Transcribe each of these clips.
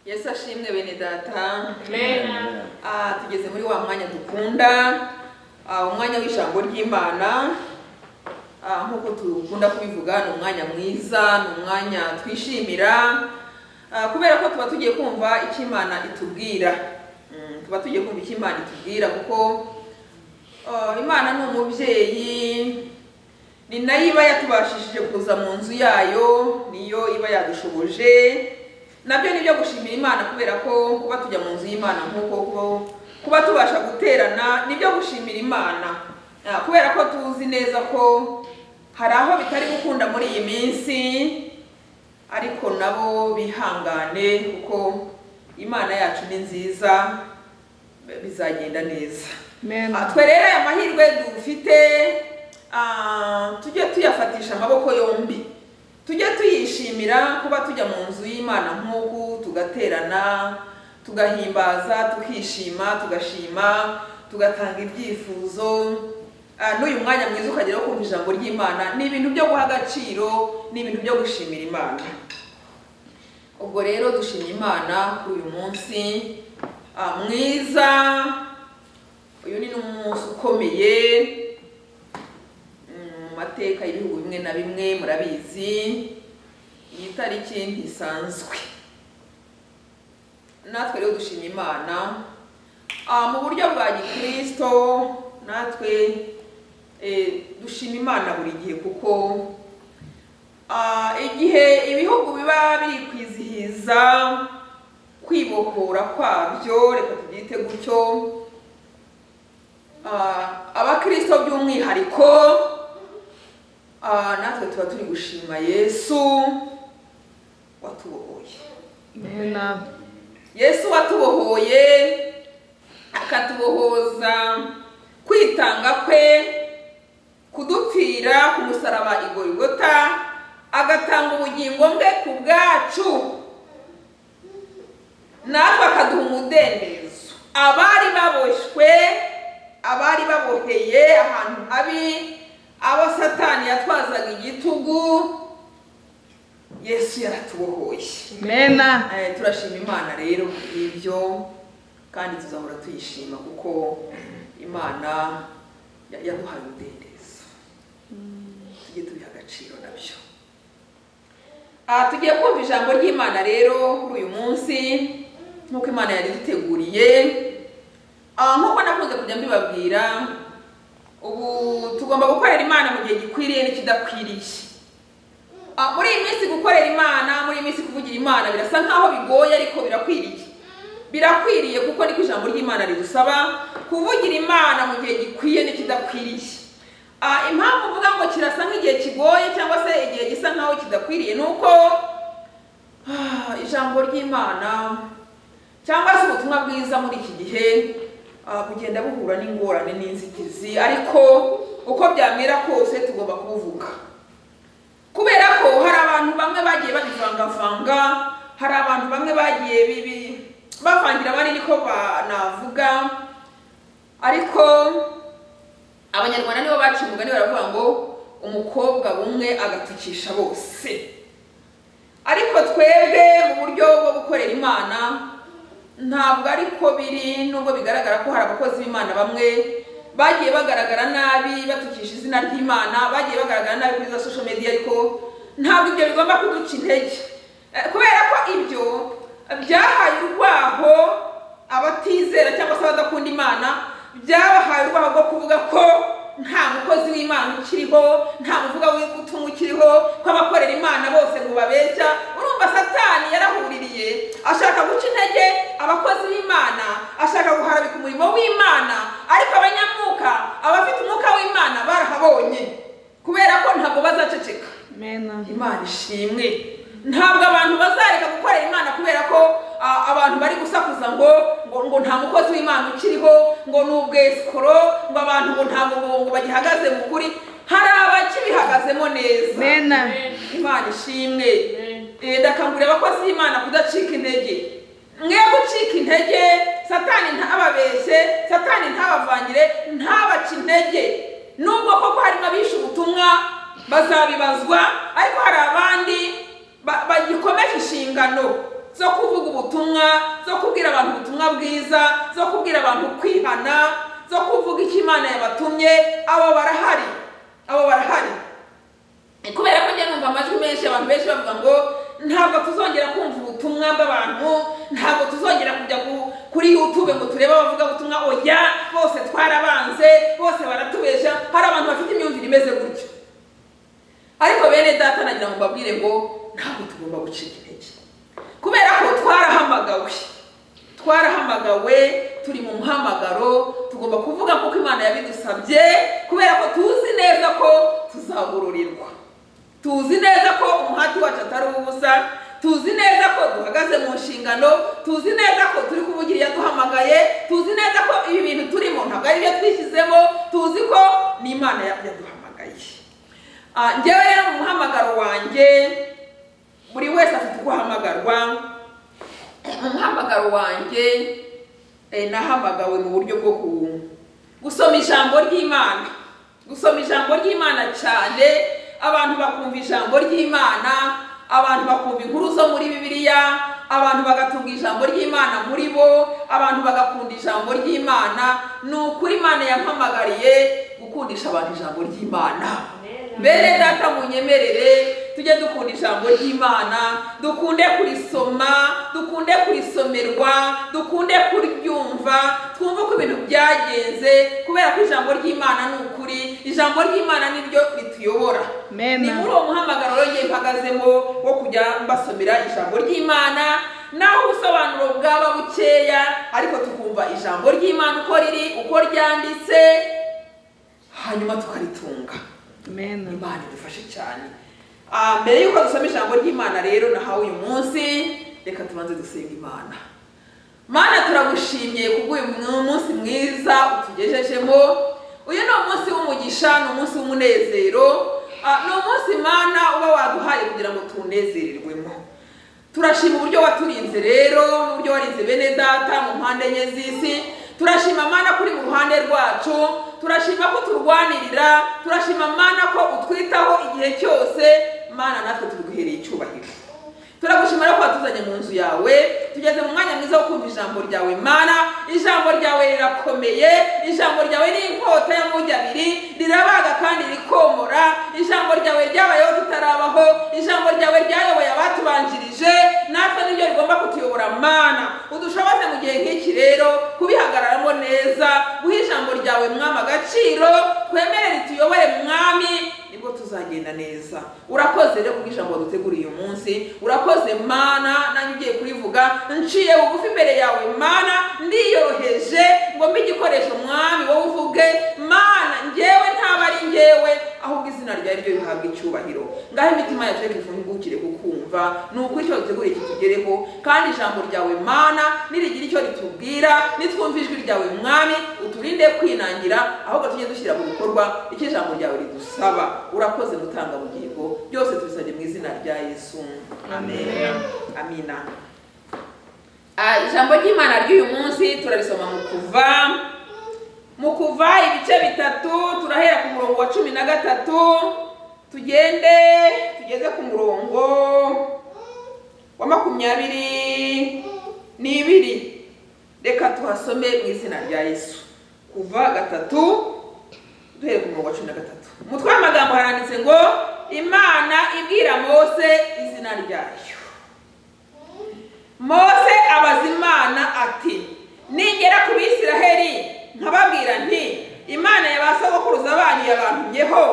yesu ashimwe bene data Amen. Ah, tugeze muri wa mwanya dukunda ah, umwanya w'ijambo ry'imana Ah, nk'uko dukunda kubivuga ni umwanya mwiza ni umwanya twishimira Ah, kubera ko tuba tugiye kumva icyo imana itubwira Mm, tuba tugiye kumva icyo imana itubwira kuko ah, imana ni umubyeyi ni nayo iba yatubashishije kuza mu nzu yayo niyo iba yadushoboje nabyo ni ibyo gushimira imana kubera ko kuba tujya mu nzu y'imana nk'uko kuba- kuba tubasha guterana ni ibyo gushimira imana Ah, kubera ko tuzi neza ko hari aho bitari gukunda muri iyi minsi ariko nabo bihangane kuko imana yacu ni nziza bizagenda neza Ah, twe rero aya mahirwe dufite ah, tujye tuyafatisha amaboko yombi tujye tuyishimira kuba tujya mu nzu y'imana nk'uku tugaterana tugahimbaza tukishima tugashima tugatanga ibyifuzo Ah, n'uyu mwanya mwiza ukageraho kumva ijambo ry'imana ni ibintu byo guha agaciro ni ibintu byo gushimira imana ubwo rero dushimye imana kuri uyu munsi ah, mwiza uyu ni n'umunsi ukomeye mm, mu mateka y'ibihugu bimwe na bimwe murabizi iyi tariki ntisanzwe natwe rero dushima imana Ah, mu buryo bwa gikristo natwe eh, dushima imana buri gihe kuko ah, igihe ibihugu biba biri kwizihiza kwibohora kwabyo reka tubyite gutyo Ah, abakristo by'umwihariko ah, natwe tuba turi gushima yesu watubohoye yesu watubohoye akatubohoza kwitanga kwe kudupfira ku musaraba igorigota agatanga ubugingo bwe ku bwacu natwe akaduha umudendezo abari baboshywe abari baboheye ahantu habi abo satani yatwazaga igitugu yesu yaratubohoye Amen. Eh, turashima imana rero ibyo kandi tuzahora tuyishima kuko imana ya- yaduhaye umudendezo tujye tubiha agaciro nabyo Ah, tugiye kumva ijambo ry'imana rero kuri uyu munsi nk'uko imana yari duteguriye nk'uko nakunze kujya mbibabwira ubu tugomba gukorera imana mu gihe gikwiriye n'ikidakwiriye Ah, muri iyi minsi gukorera imana muri iyi minsi kuvugira imana birasa nkaho bigoye ariko birakwiriye birakwiriye kuko niko ijambo ry'imana ridusaba kuvugira imana mu gihe gikwiye n'ikidakwiriye Ah, impamvu mvuga ngo kirasa nk'igihe kigoye cyangwa se igihe gisa nkaho kidakwiriye ni uko ah, ijambo ry'imana cyangwa se ubutumwa bwiza muri iki gihe ah, bugenda buhura n'ingorane n'inzitizi ariko uko byamera kose tugomba kubuvuga kubera ko hari abantu bamwe bagiye babivangavanga hari abantu bamwe bagiye bibi bavangira abandi niko banavuga ariko abanyarwanda nibo baciye umugani baravuga ngo umukobwa bumwe agatukisha bose ariko twebwe mu buryo bwo gukorera imana ntabwo ari ko biri nubwo bigaragara ko hari abakozi b'imana bamwe bagiye bagaragara nabi batukisha izina ry'imana bagiye bagaragara nabi kuri za social media ariko ntabwo ibyo bigomba kuduca intege Eh, kubera ko ibyo byahaye urwaho abatizera cyangwa se abadakunda imana byabahaye urwaho rwo kuvuga ko nta mukozi w'imana ukiriho nta muvuga w'ubutumwa ukiriho ko abakorera imana bose ngo babeshya urumva satani yarahuririye ashaka guca intege abakozi b'imana ashaka guharabika umurimo w'imana ariko abanyamwuka abafite umwuka w'imana barahabonye kubera ko ntabwo bazaceceka Amen. imana ishimwe ntabwo abantu bazareka gukorera imana kubera ko ah, abantu bari gusakuza ngo ngo, ngo nta mukozi w'imana ukiriho ngo ni ubwesikoro ngo abantu ngo nta mubungo bagihagaze mu kuri hari abakibihagazemo neza imana ishimwe Amen. Eh, ndakangurira abakozi b'imana kudacika intege mwe gucika intege satani ntababeshye satani ntabavangire ntabaca intege nubwo koko harimo abishe ubutumwa bazabibazwa ariko hari abandi ba- bagikomeje inshingano zo kuvuga ubutumwa zo kubwira abantu ubutumwa bwiza zo kubwira abantu kwihana zo kuvuga icyo imana yabatumye abo barahari abo barahari kubera ko njya numva amajwi menshi abantu benshi bavuga ngo ntabwo tuzongera kumva ubutumwa bw'abantu ntabwo tuzongera kujya ku- kuri youtube ngo turebe abavuga ubutumwa oya bose twarabanze bose baratubesha hari abantu bafite imyumvire imeze gutyo ariko bene data nagira ngo mbabwire ngo ntabwo tugomba gucika intege kubera ko twarahamagawe twarahamagawe turi mu muhamagaro tugomba kuvuga kuko imana yabidusabye kubera ko tuzi neza ko tuzagororerwa tuzi neza ko umuhati wacu atari uwubusa tuzi neza ko duhagaze mu nshingano tuzi neza ko turi kuvugira iyo duhamagaye tuzi neza ko ibi bintu turimo ntabwo ari ibyo twishyizemo tuzi ko ni imana yaduhamagaye Ah, njyewe rero mu muhamagaro wanjye buri wese afite uko ahamagarwa mu muhamagaro wanjye eh, nahamagawe mu buryo bwo ku- gusoma ijambo ry'imana gusoma ijambo ry'imana cyane abantu bakumva ijambo ry'imana abantu bakumva inkuru zo muri bibiliya abantu bagatunga ijambo ry'imana muri bo abantu bagakunda ijambo ry'imana ni ukuri imana yampamagariye gukundisha abantu ijambo ry'imana bene data munyemerere tujye dukunda ijambo ry'imana dukunde kurisoma dukunde kurisomerwa dukunde kuryumva twumve uko ibintu byagenze kubera ko ijambo ry'imana ni ukuri ijambo ry'imana ni ryo rituyobora Amen. ni muri uwo muhamagaro rero ngiye mpagazemo wo kujya mbasomera ijambo ry'imana naho ubusobanuro bwaba bukeya ariko tukumva ijambo ry'imana uko riri uko ryanditse hanyuma tukaritunga Amen. imana idufashe cyane Ah, mbere y'uko dusoma ijambo ry'imana rero nahawe uyu munsi reka tubanze dusenga imana mana turagushimye kubw'uyu mu- munsi mwiza utugejejemo uyu ni umunsi w'umugisha ni umunsi w'umunezero Ah, ni umunsi mana uba waduhaye kugira ngo tuwunezererwemo turashima uburyo waturinze rero n'uburyo warinze bene data mu mpande enye z'isi turashima mana kuri mu ruhande rwacu turashima ko turwanirira turashima mana ko utwitaho igihe cyose mana natwe tuguhereye icyubahiro turagushimira ko watuzanye mu nzu yawe tugeze mu mwanya mwiza wo kumva ijambo ryawe mana ijambo ryawe rirakomeye ijambo ryawe ni inkota y'amujyi abiri rirabaga kandi rikomora ijambo ryawe ryabayeho tutarabaho ijambo ryawe ryayoboye abatubanjirije natwe niryo rigomba kutuyobora mana udushoboze mu gihe nk'iki rero kubihagararamo neza guha ijambo ryawe mwami agaciro twemere rituyobore mwami nibwo tuzagenda neza urakoze rero kubwo ijambo duteguriye uyu munsi urakoze mana nanjye ugiye kurivuga nciye bugufi imbere yawe mana ndiyoroheje ngo mbe igikoresho mwami wowe uvuge mana njyewe ntaba ari njyewe ahubwo izina ryawe ryo rihabwa icyubahiro ngaho imitima yacu reka ifungukire kukumva ni ukuri icyo duteguriye kitugereho kandi ijambo ryawe mana nirigira icyo ritubwira nitwumva ijwi ryawe mwami uturinde kwinangira ahubwo tujye dushyira mu bikorwa icyo ijambo ryawe ridusaba urakoze gutanga bugingo byose tubisabye mu izina rya yesu amen amina Ah, ijambo ry'imana ry'uyu munsi turarisoma mu kuva mu kuva ibice bitatu turahera ku murongo wa cumi na gatatu tugende tugeze ku murongo wa makumyabiri n'ibiri reka tuhasome mu izina rya yesu kuva gatatu duhere ku murongo wa cumi na gatatu umutwe w'amagambo haranditse ngo imana ibwira mose izina ryayo mose abaza imana ati ningera ku bisiraheli nkababwira nti imana ya ba sogokuruza banyu yabantumyeho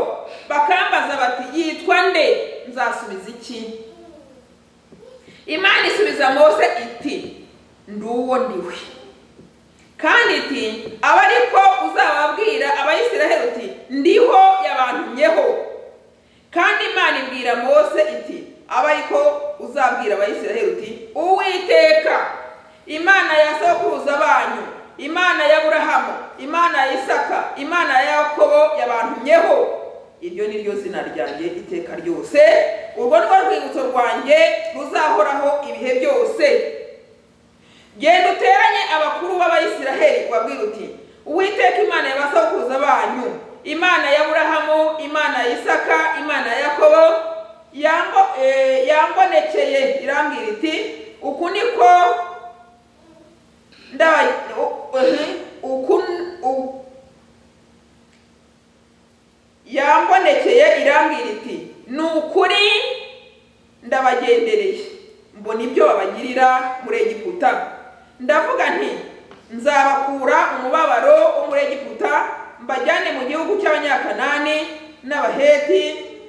bakambaza bati yitwa nde nzasubiza iki imana isubiza mose iti ndi uwo ndiwe kandi iti aba ariko uzababwira abayisiraheli uti ndiho yabantumyeho kandi imana ibwira mose iti aba ariko uzabwira abayisiraheli uti uwiteka imana ya sokuruza banyu imana ya burahamu imana ya isaka imana ya yakobo yabantumyeho iryo ni ryo zina ryanjye iteka ryose urwo ni rwo rwibutso rwanjye ruzahoraho ibihe byose genda uteranye abakuru b'abayisiraheli wabwira uti uwiteka imana ya basokuruza banyu imana ya burahamu imana ya isaka imana ya yakobo yango- eh, yambonekeye irambwira iti uku niko ndabaye u- uhi, uku u- yambonekeye irambwira iti ni ukuri ndabagendereye mbona ibyo babagirira muri egiputa ndavuga nti nzabakura umubabaro wo muri egiputa mbajyane mu gihugu cy'abanyakanani n'abaheti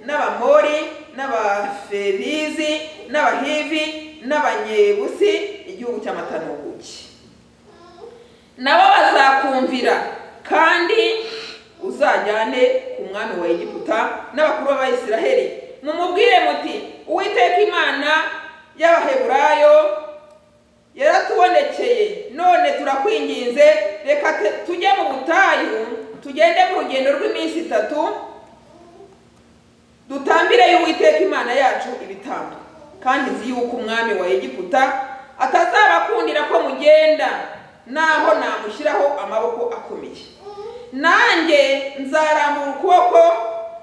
n'abamori n'abaferizi n'abahivi n'abanyebusi igihugu cy'amatanuguki nabo bazakumvira kandi uzajyane ku mwami wa egiputa n'abakuru b'abayisiraheli mumubwire muti uwiteka imana y'abaheburayo yaratubonekeye none turakwinginze reka te- tujye mu butayu tugende mu rugendo rw'iminsi itatu dutambireyo uwiteka imana yacu ibitambo kandi nzi yuko umwami wa egiputa atazabakundira ko mugenda naho namushyiraho amaboko akomeye nanjye nzarambura ukuboko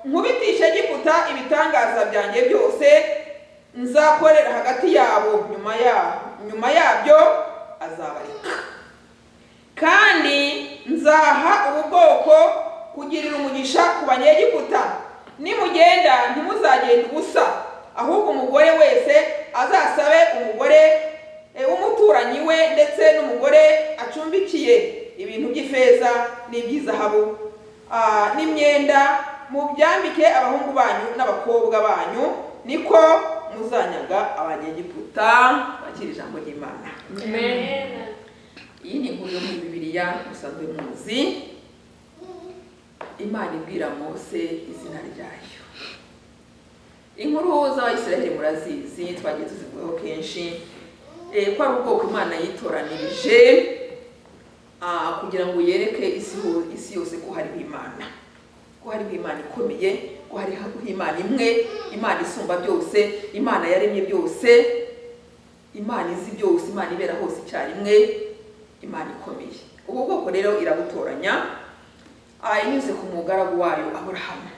nkubitisha egiputa ibitangaza byanjye byose nzakorera hagati yabo nyuma ya- nyuma yabyo azabareka kandi nzaha ubu bwoko kugirira umugisha ku banyegiputa nimugenda ntimuzagenda ubusa ahubwo umugore wese azasabe umugore eh, w'umuturanyi we ndetse n'umugore acumbikiye ibintu by'ifeza n'iby'izahabu ah, n'imyenda mubyambike abahungu banyu n'abakobwa banyu niko muzanyaga abanyegiputa bakira ijambo ry'imana Amen. iyi ni inkuru yo muri bibiliya musanzwe muzi imana ibwira mose izina ryayo inkuru z'abayisiraheli murazizi twagiye tuzivugwaho kenshi eh, ko ari ubwoko imana yitoranirije ah, kugira ngo yereke isi ho- isi yose ko hariho imana ko hariho imana ikomeye ko hariho imana imwe imana isumba byose imana yaremye byose imana izi byose imana ibera hose icyarimwe imana ikomeye ubu bwoko rero irabutoranya ah, inyuze ku mugaragu wayo aburahamu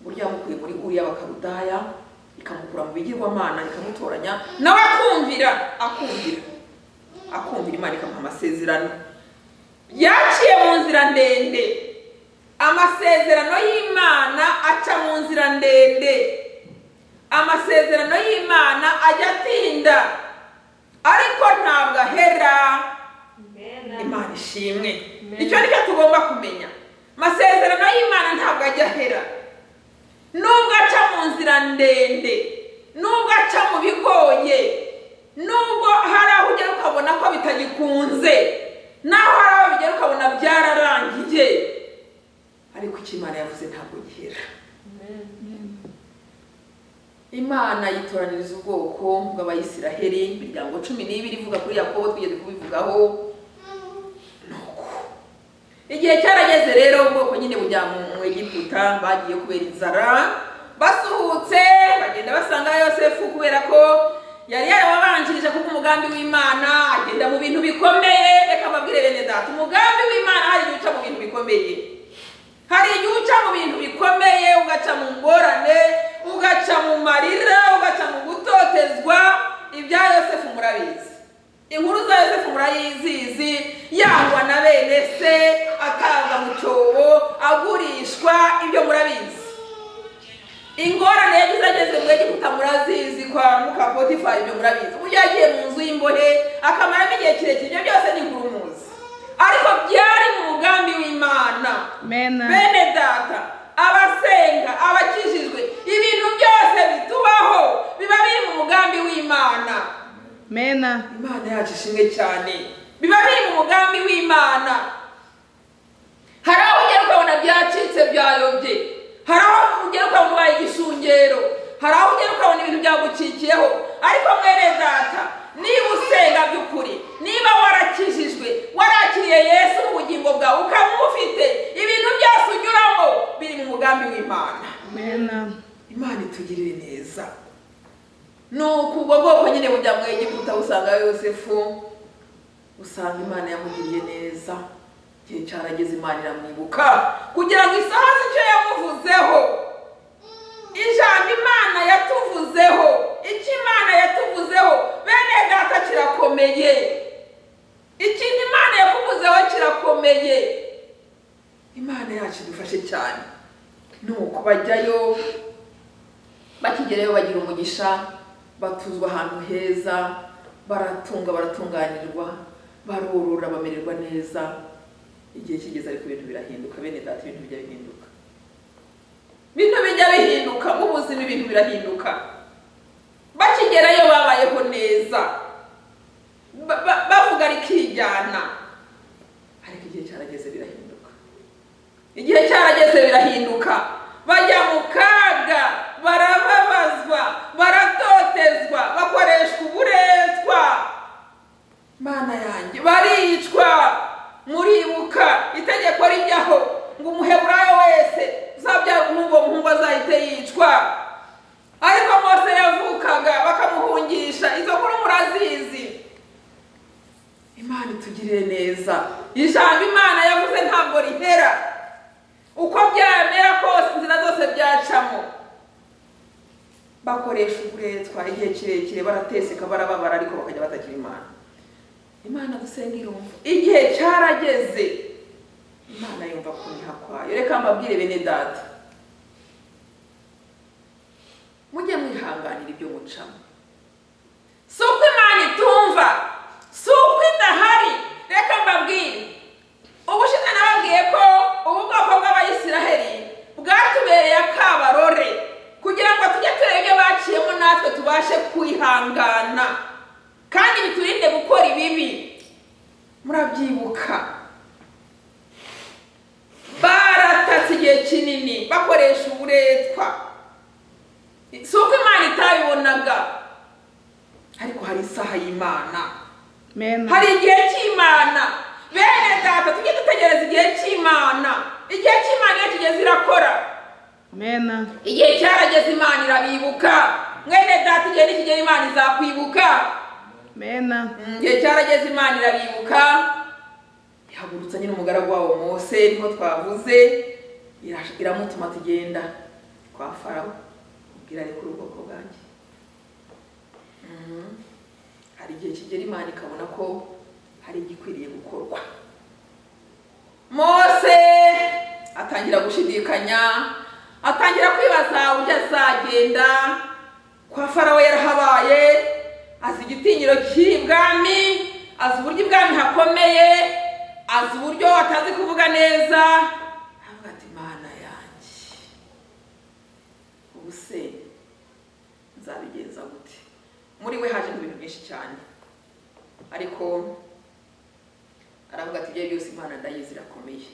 burya yamukuye muri uriya bakarudaya ikamukura mu bigirwamana ikamutoranya nawe akumvira akumvira akumvira imana ikamuha amasezerano yaciye mu nzira ndende amasezerano y'imana aca mu nzira ndende amasezerano y'imana ajya atinda ariko ntabwo ahera imana ishimwe icyo ni cyo tugomba kumenya amasezerano y'imana ntabwo ajya ahera nubwo aca mu nzira ndende nubwo aca mu bigoye nubwo hari aho ugera ukabona ko bitagikunze naho hari aho bigera ukabona byararangiye ariko icyo imana yavuze ntabwo gihera imana yitoraniriza ubwoko bw'abayisiraheli imiryango cumi n'ibiri ivuga kuri yakobo twigeze kubivugaho nuko igihe cyarageze rero ubwoko nyine bujya mu mu egiputa bagiye kubera inzara basuhutse bagenda basanga yosefu kubera ko yari yarababanjirije kuko umugambi w'imana agenda mu bintu bikomeye reka mbabwire bene data umugambi w'imana hari igihe uca mu bintu bikomeye hari igihe uca mu bintu bikomeye ugaca mu ngorane ugaca mu marira ugaca mu gutotezwa ibya yosefu murabizi inkuru za yosefu murayizizi yangwa na bene se akaza mu cyobo agurishwa ibyo murabizi ingorane yagize ageze mu egiputa murazizi kwa muka potifari ibyo murabizi uburyo yagiye mu nzu y'imbohe akamaramo igihe kirekire ibyo byose ni inkuru muzi ariko byari mu mugambi w'imana Amen. bene data abasenga abakijijwe ibintu byose bitubaho biba biri mu mugambi w'imana Amen. imana yacu ishimwe cyane biba biri mu mugambi w'imana hari aho ugera ukabona byacitse byayobye hari aho ugera ukabona ubaye igishungero hari aho ugera ukabona ibintu byagucikiyeho ariko mwene data niba usenga by'ukuri niba warakijijwe warakiriye yesu mu bugingo bwawe ukaba umufite ibintu byose unyuramo biri mu mugambi w'imana Amen. imana itugirire neza ni uku ubwo bwoko nyine bujya mu egiputa usanga yosefu usanga imana yamugiriye neza igihe cyarageze imana iramwibuka kugira ngo isahaze icyo yamuvuzeho ijambo imana yatuvuzeho icyo imana yatuvuzeho bene data kirakomeye ikindi imana yakuvuzeho kirakomeye imana yacu idufashe cyane ni uko bajyayo bakigerayo bagira umugisha batuzwa ahantu heza baratunga baratunganirwa barorora bamererwa neza igihe kigeze ariko ibintu birahinduka bene data ibintu bijya bihinduka bintu bijya bihinduka mu buzima ibintu birahinduka bakigerayo babayeho neza Ba- ba- bavuga rikijyana ariko igihe cyarageze birahinduka igihe cyarageze birahinduka bajya mu kaga barababazwa baratotezwa bakoreshwa uburetwa imana yanjye baricwa muribuka itegeko rijyaho ngo umuheburayo wese uzabyara umuhungu uwo muhungu azahite yicwa ariko mose yavukaga bakamuhungisha izo nkuru murazizi imana itugirire neza ijambo imana yavuze ntabwo rihera uko byamera kose inzira zose byacamo bakoresha uburetwa igihe kirekire barateseka barababara ariko bakajya batagira imana imana dusenga irumva igihe cyarageze imana yumva kuniha kwayo reka mbabwire bene data mujye mwihanganira ibyo mucamo si uko imana itumva si uko idahari reka mbabwire ubushize nababwiye ko ubu bwoko bw'abayisiraheli bwatubereye akabarore kugira ngo tujye tureba ibyo baciyemo natwe tubashe kwihangana kandi biturinde gukora ibibi murabyibuka baratatse igihe kinini bakoresha uburetwa si uko imana itabibonaga ariko hari isaha y'imana mena hari igihe cy'imana bene data tujye dutegereza igihe cy'imana igihe cy'imana iyo kigeze irakora mena igihe cyarageze imana irabibuka mwene data igihe nikigera imana izakwibuka mena Mm, igihe cyarageze imana irabibuka ihagurutsa nyine umugaragu wabo mose niho twavuze ira- iramutuma tugenda kwa farawo ubwira ariko ubwoko bwanjye Mhm. hari igihe kigera imana ikabona ko hari igikwiriye gukorwa mose atangira gushidikanya atangira kwibaza uburyo azagenda kwa farawo yarahabaye azi igitinyiro kiri ibwami azi uburyo ibwami hakomeye azi uburyo atazi kuvuga neza avuga ati mana yanjye ubu se nzabigenza gute muri we hajemo ibintu byinshi cyane ariko aravuga ati ibyo byose imana ndayizi irakomeye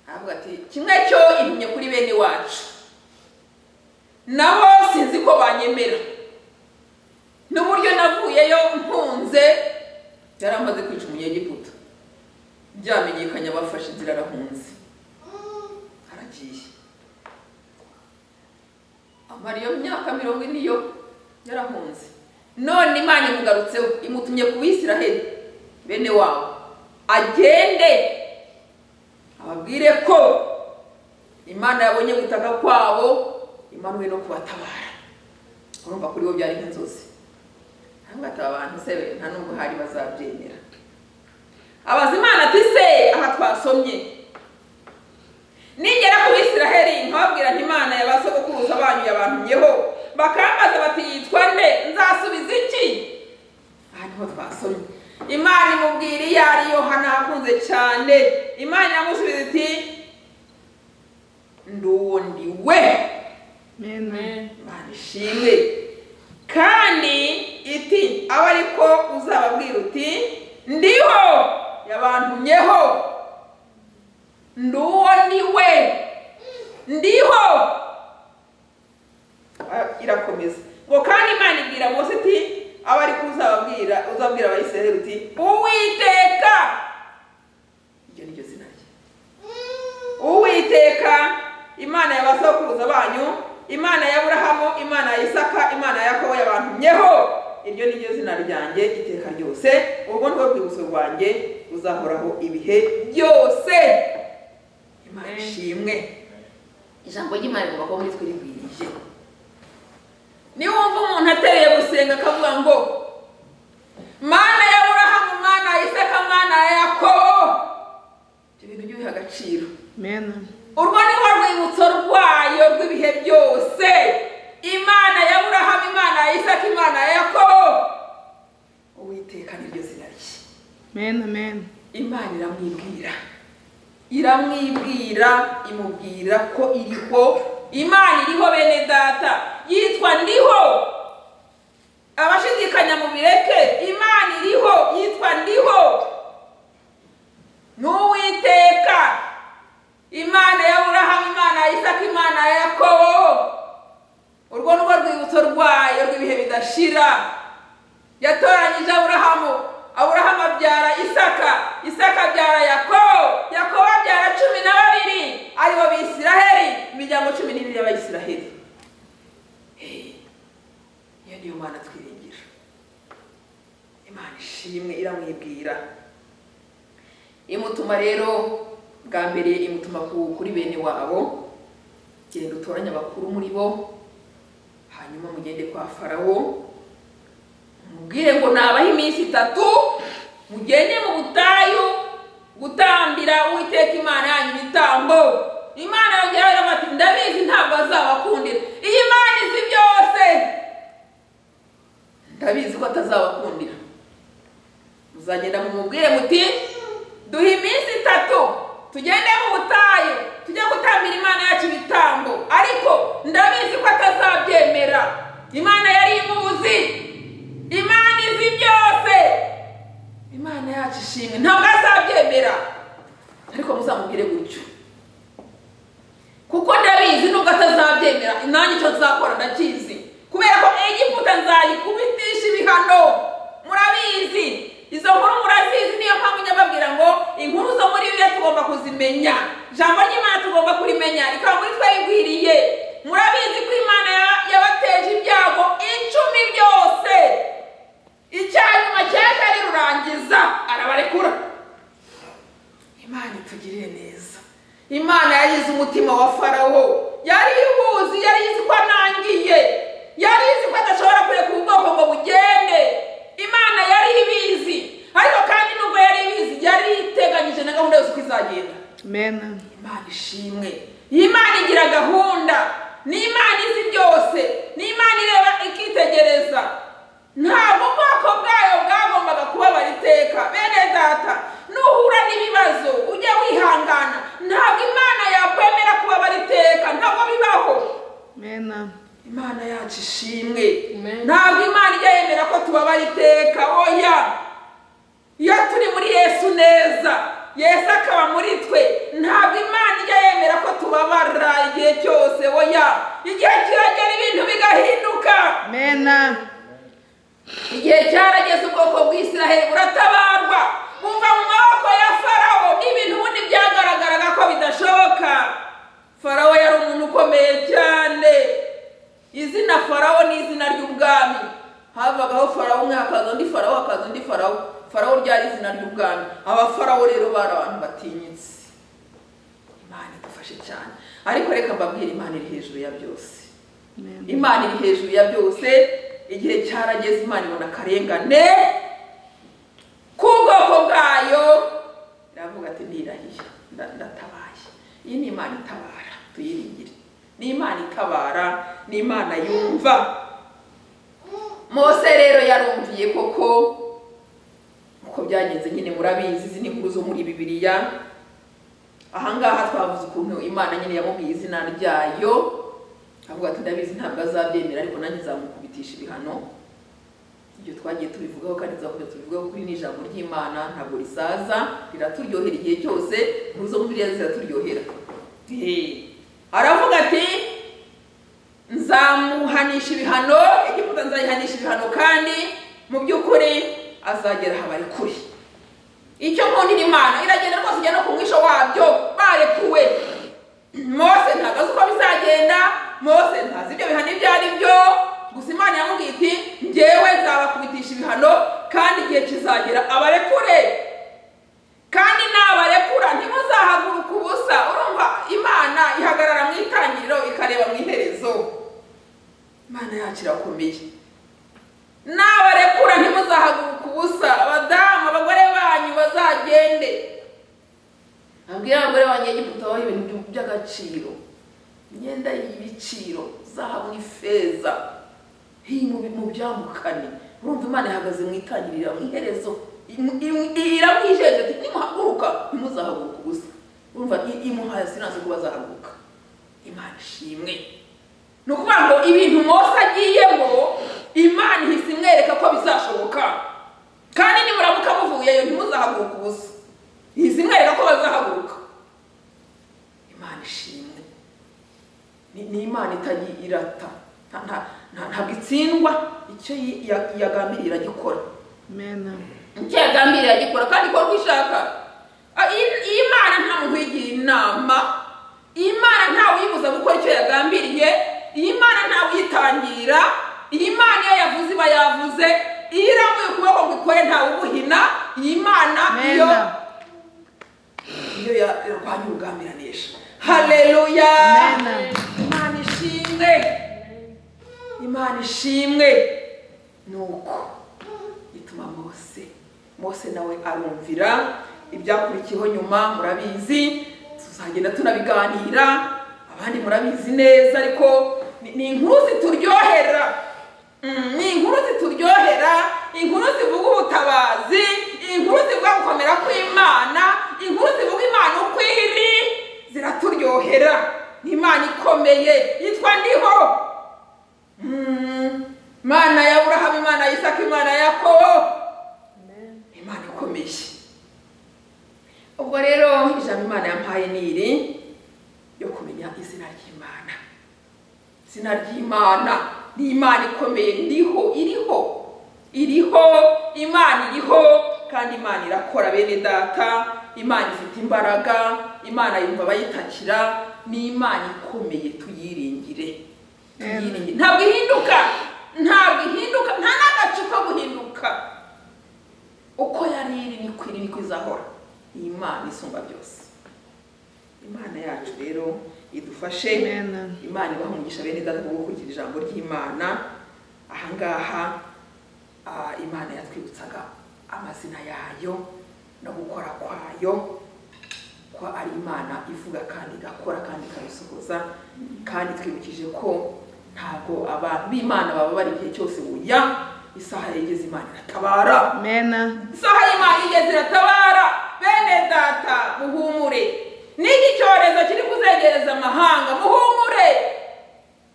aravuga ati kimwe cyo impumye kuri bene wacu nabo sinzi ko banyemera n'uburyo navuyeyo mpunze yari amaze kwica umunyegiputa byamenyekanye abafashe inzira arahunze aragiye amara iyo myaka mirongo ine yo yarahunze none imana imugarutseho imutumye ku bisiraheli bene wabo agende ababwire ko imana yabonye gutaka kwabo imanuwe no kubatabara urumva kuri bo byari nk'inzozi ntabwo ati aba bantu se nta nubwo hari bazabyemera abaza imana ati se aha twasomye nigera ku bisiraheli nkababwira nti imana ya ba sogokuruza banyu yabantumyeho bakambaza bati yitwa nde nzasubiza iki aha niho twasomye imana imubwira iyo ari yo hano hakunze cyane imana iramusubiza iti ndi uwo ndi we mena imana ishimwe ishimwe kandi iti abe ariko uzababwira uti ndiho yabantumyeho ndi uwo ndi we ndiho Ah, irakomeza ngo kandi imana ibwira mose iti abe ariko uzababwira uzabwira abayisiraheli uti uwiteka iryo ni ryo zina rye uwiteka imana ya ba sokuruza banyu imana ya burahamu imana ya isaka imana ya yakobo yabantumyeho iryo ni ryo zina ryanjye iteka ryose urwo ni rwo rwibutso rwanjye ruzahoraho ibihe byose imana ishimwe ijambo ry'imana rigomba kuba muri twe rigwiriye niyo wumva umuntu atereye gusenga akavuga ngo mana ya burahamu mana ya isaka mana ya yakobo ibyo bintu by'ubiha agaciro Amen. urwo ni rwo rwibutso rwayo rw'ibihe byose imana ya burahamu imana ya isaka imana ya yakobo uwiteka niryo zina rye Amen. Amen. imana iramwibwira iramwibwira imubwira ko iriho imana iriho bene data yitwa ndiho abashidikanya mu bireke imana iriho yitwa ndiho n'uwiteka imana ya burahamu imana ya isaka imana ya yakobo urwo ni rwo rwibutso rwayo rw'ibihe bidashira yatoranyije aburahamu aburahamu abyara isaka isaka abyara yakobo yakobo abyara cumi na babiri aribo bisiraheli imiryango cumi n'ibiri y'abayisiraheli iyo niyo mana twiringira imana ishimwe iramwibwira imutuma rero bwa mbere imutuma ku- kuri bene wabo genda utoranye abakuru muri bo hanyuma mugende kwa farawo mubwire ngo nabaho iminsi itatu mugende mu butayu gutambira uwiteka imana yanyu ibitambo imana yongeraho iravuga ati ndabizi ntabwo azabakundira iyi imana izi byose ndabizi ko atazabakundira muzagenda mumubwire muti duha iminsi itatu tugende mu butayu tujye gutambira imana yacu ibitambo ariko ndabizi ko atazabyemera imana yari imuzi imana izi byose imana yacu ishimwe ntabwo azabyemera ariko muzamubwire gutyo kuko ndabizi nubwo atazabyemera nanjye icyo nzakora ndakizi kubera ko egiputa nzayikubitisha ibihano murabizi izo nkuru murazizi niyo mpamvu njya mbabwira ngo inkuru zo muri bibiliya tugomba kuzimenya ijambo ry'imana tugomba kurimenya rikaba muri twe rigwiriye murabizi ko imana ya- yabateje ibyago icumi byose icyanyuma cyaje arirurangiza arabarekura imana itugirire neza imana yarize umutima wa farawo yari iwuzi yari izi ko anangiye yari izi ko adashobora kureka ubwoko ngo bugende imana yari ibizi ariko kandi nubwo yari ibizi yari iteganyije na gahunda yose uko izagenda Amen. imana ishimwe iyi Imana igira gahunda ni Imana izi byose ni Imana ireba ikitegereza ntabwo ubwoko bwayo bwagombaga kubabara iteka bene data nuhura n'ibibazo ujye wihangana ntabwo imana yakwemera kubabara iteka ntabwo bibaho Amen. imana yacu ishimwe ntabwo imana ijya yemera ko tubabara iteka oya iyo turi muri yesu neza yesu akaba muri twe ntabwo imana ijya yemera ko tubabara igihe cyose oya igihe kiragera ibintu bigahinduka Amen. igihe cyarageze ubwoko bw'isiraheli buratabarwa buva mu maboko ya farawo n'ibintu ubundi byagaragaraga ko bidashoboka farawo yari umuntu ukomeye cyane izina farawo ni izina ry'ubwami havagaho farawo umwe hakaza undi farawo hakaza undi farawo farawo ryari izina ry'ubwami abafarawo rero bari abantu batinyitse imana idufashe cyane ariko reka mbabwire imana iri hejuru ya byose Amen. imana iri hejuru ya byose igihe cyarageze imana ibona akarengane k'ubwoko bwayo iravuga ati ndirahiye nda- ndatabaye iyi ni imana itabara tuyiringire ni imana itabara ni imana yumva mose rero yarumviye koko uko byagenze nyine murabizi izi ni inkuru zo muri bibiliya ahangaha twavuze ukuntu imana nyine yamubwiye izina ryayo avuga ati ndabizi ntabwo azabyemera ariko nanjye nzamukubitisha ibihano ibyo twagiye tubivugaho kandi tuzakomeza tubivugaho kuri ni ijambo ry'imana ntabwo risaza riraturyohera igihe cyose inkuru zo muri bibiliya ziraturyohera Ehe. aravuga ati nzamuhanisha ibihano egiputa nzayihanisha ibihano kandi mu by'ukuri azagera aho bari kure icyo nkundira imana iragenda rwose ijya no ku mwisho wabyo barekuwe mose ntabwo azi uko bizagenda mose ntazi ibyo bihano ibyo ari byo gusa imana yamubwiye iti ngewe nzabakubitisha ibihano kandi igihe kizagera abarekure kandi nabarekura ntimuzahaguruka ubusa urumva imana ihagarara mu itangiriro ikareba mu iherezo imana yacu irakora ikomeye nabarekura ntimuzahaguruke ubusa abadamu abagore banyu bazagende abwira abagore banyegiputa baha ibintu by'agaciro imyenda y'ibiciro zahabu n'ifeza hii mu mu byamukane urumva imana ihagaze mu itangirira mu iherezo iramwijeje ati nimuhaguruka ntimuzahaguruka ubusa urumva i- imuhaye sinanze ko bazahaguruka imana ishimwe ni ukuvuga ngo ibintu mose agiyemo imana ihise imwereka ko bizashoboka kandi nimuramuka muvuyeyo ntimuzahaguruke ubusa ihise imwereka ko bazahaguruka imana ishimwe Ni- ni imana itajya irata Nta- nta- nta- ntabwo itsindwa icyo yi- ya- yagambiriye iragikora mena icyo yagambiriye agikora kandi ikora uko ishaka Ah, iyi- iyi mana nta muntu uyigira inama iyi mana ntawe uyibuza gukora icyo yagambiriye iyi mana ntawe uyitangira iyi mana iyo yavuze iba yavuze iyo irambuye ukuboko ngo ikore ntawe ubuhina iyi mana iyo mena iyo yarwanya urugambiranisha haleluya Amen. imana ishimwe imana ishimwe ni uko ituma mose mose nawe arumvira ibyakurikiyeho nyuma murabizi tuzagenda tunabiganira abandi murabizi neza ariko ni- ni inkuru zituryohera Mm, ni inkuru zituryohera inkuru zivuga ubutabazi inkuru zivuga gukomera kw'imana inkuru zivuga imana uko iri ziraturyohera ni imana ikomeye yitwa ndiho Mm, imana ya burahamu imana ya isaka imana ya yakobo imana ikomeye ubwo rero ijambo imana yampaye ni iri yo kumenya izina ry'imana izina ry'imana ni imana ikomeye iriho iriho iriho imana iriho kandi imana irakora bene data imana ifite imbaraga imana yumva abayitakira ni imana ikomeye tuyiringire tuyiringire ntabwo ihinduka ntabwo ihinduka nta n'agacu ko guhinduka uko yari iri niko iri niko izahora ni imana isumba byose imana yacu rero idufashe Amen. imana ibahungisha bene data bwo gukurikira ijambo ry'imana ahangaha ah, imana yatwibutsaga amazina yayo no gukora kwayo ko ari imana ivuga kandi igakora kandi ikabisohoza kandi twibukije ko ntabwo abantu b'imana baba bari igihe cyose buya isaha yageze imana iratabara mena isaha y'imana igeze iratabara bene data muhumure n'iki cyorezo kiri kuzegereza amahanga muhumure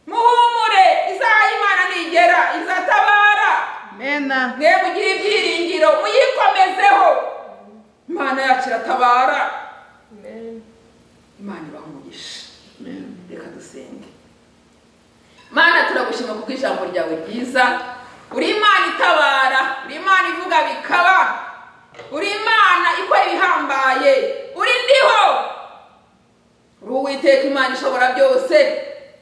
muhumure isaha y'imana nigera izatabara mena mwe mugire ibyiringiro muyikomezeho imana yacu iratabara imana ibaha umugisha mena reka dusenge mana turagushima kuko ijambo ryawe ryiza uri imana itabara uri imana ivuga bikaba uri imana ikora ibihambaye uri ndiho uri uwiteka imana ishobora byose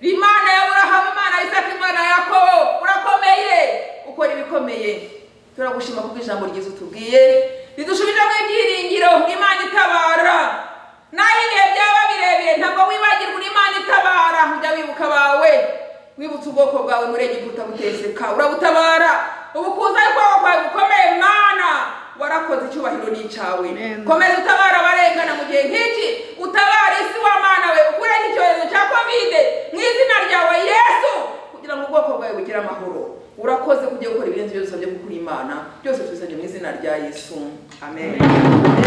uri imana ya burahamu imana ya isaka imana ya yakobo urakomeye ukora ibikomeye turagushima kuko ijambo ryiza utubwiye ridushubijemo ibyiringiro imana itabara naho ibihe byaba birebire ntabwo wibagirwa uri imana itabara jya wibuka abawe wibutse ubwoko bwawe muri egiputa buteseka urabutabara ubukuza kwawe kwawe bukomeye mana warakoze icyubahiro ni icyawe Amen. komeza utabara abarengana mu gihe nk'iki utabara isi wa mana we ukureho icyorezo cya kovide mu izina ryawe yesu kugira ngo ubwoko bwawe bugire amahoro urakoze kujya gukora ibirenze ibyo dusabye gukora imana byose tubisabye mu izina rya yesu amen